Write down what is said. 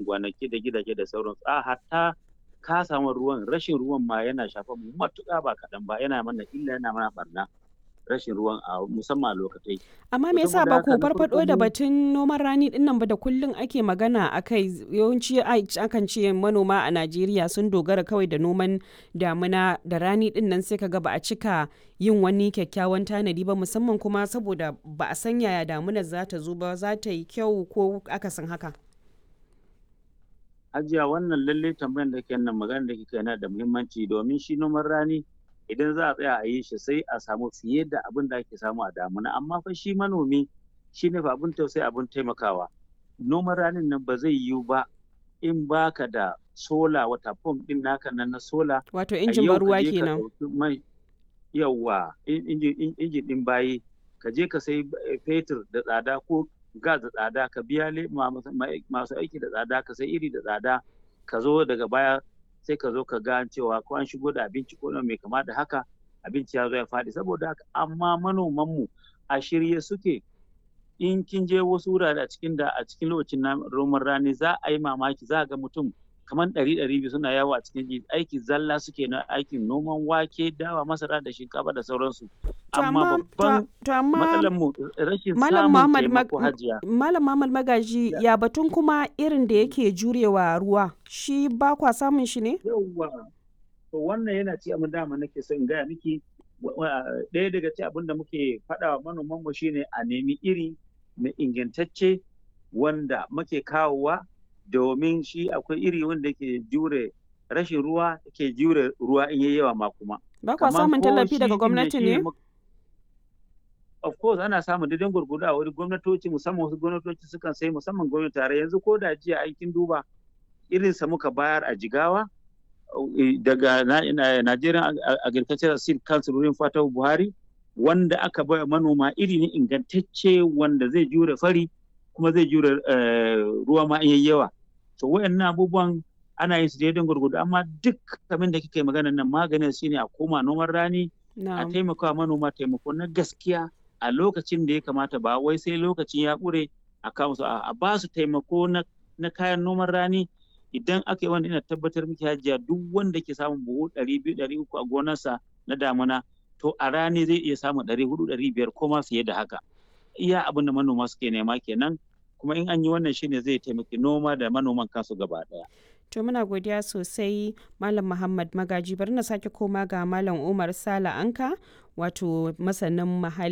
gonaki da gidaje da sauransu a hatta ka samu ruwan rashin ruwan ma yana shafa mu matuƙa ba kaɗan ba yana mana illa yana mana barna rashin ruwan a musamman a lokatai. Amma me yasa ba ku farfado da batun noman rani din nan ba da kullum ake magana akai yawanci akan ce manoma a Najeriya sun dogara kawai da noman damuna da rani din nan sai kaga ba a cika yin wani kyakkyawan tanadi ba musamman kuma saboda ba a san yaya damunar za ta zo ba za ta yi kyau ko akasin haka. Hajiya wannan lalle tambayar da ke nan magana da kika yana da muhimmanci domin shi noman rani idan za a tsaya a yi shi sai a samu fiye da abin da ake samu a damuna amma fa shi manomi shi ne fa abin tausayi abin taimakawa noman ranin nan ba zai yiwu ba in baka da sola wata pump din naka nan na sola wato injin ban ruwa kenan yawa injin din bayi ka je ka sai fetur da tsada ko gas da tsada ka biya masu aiki da tsada ka sai iri da tsada ka zo daga baya sai ka zo ka ga cewa ko an shigo da abinci ko mai kama da haka abinci ya zo ya faɗi saboda haka amma manoman mu a shirye suke in kin je wasu wurare a cikin da a cikin lokacin roman rani za a yi mamaki za a ga mutum kamar ɗari ɗari biyu suna yawo a cikin aiki zalla suke na aikin noman wake dawa masara da shinkafa da sauransu amma babban matsalar mu rashin samun taimako hajiya malam Muhammad Magaji ya batun kuma irin da yake jurewa ruwa shi ba kwa samun shi ne yawwa to wannan yana ci abin dama nake son gaya miki ɗaya daga ci abin da muke faɗa wa manoman mu shine a nemi iri mai ingantacce wanda muke kawowa domin shi akwai iri wanda ke jure rashin ruwa ke jure ruwa in yayi yawa ma kuma. Ba kwa samun tallafi daga gwamnati ne? Of course ana samun daidai gurgudu a wani gwamnatoci musamman wasu gwamnatoci sukan sai musamman gwamnati tare yanzu ko da jiya aikin duba irinsa muka bayar a jigawa daga Nigerian Agricultural Seed Council wurin Fatahu Buhari wanda aka bai manoma iri ne ingantacce wanda zai jure fari kuma zai jure ruwa ma in yawa. to wayannan abubuwan ana yin su daidai gurgudu amma duk kamar da kika yi magana nan maganin shine a koma noman rani a taimaka manoma taimako na gaskiya a lokacin da ya kamata ba wai sai lokacin ya ƙure a kawo su a ba su taimako na kayan noman rani idan aka yi wanda ina tabbatar miki hajiya duk wanda ke samun buhu ɗari biyu ɗari uku a gonarsa na damuna to a rani zai iya samun ɗari hudu ɗari biyar ko ma fiye da haka iya abin da manoma suke nema kenan kuma in an yi wannan shine zai taimaki noma da manoman kansu gaba daya. To muna godiya sosai Malam Muhammad Magaji bari na sake koma ga Malam Umar Sala Anka wato masanin muhalli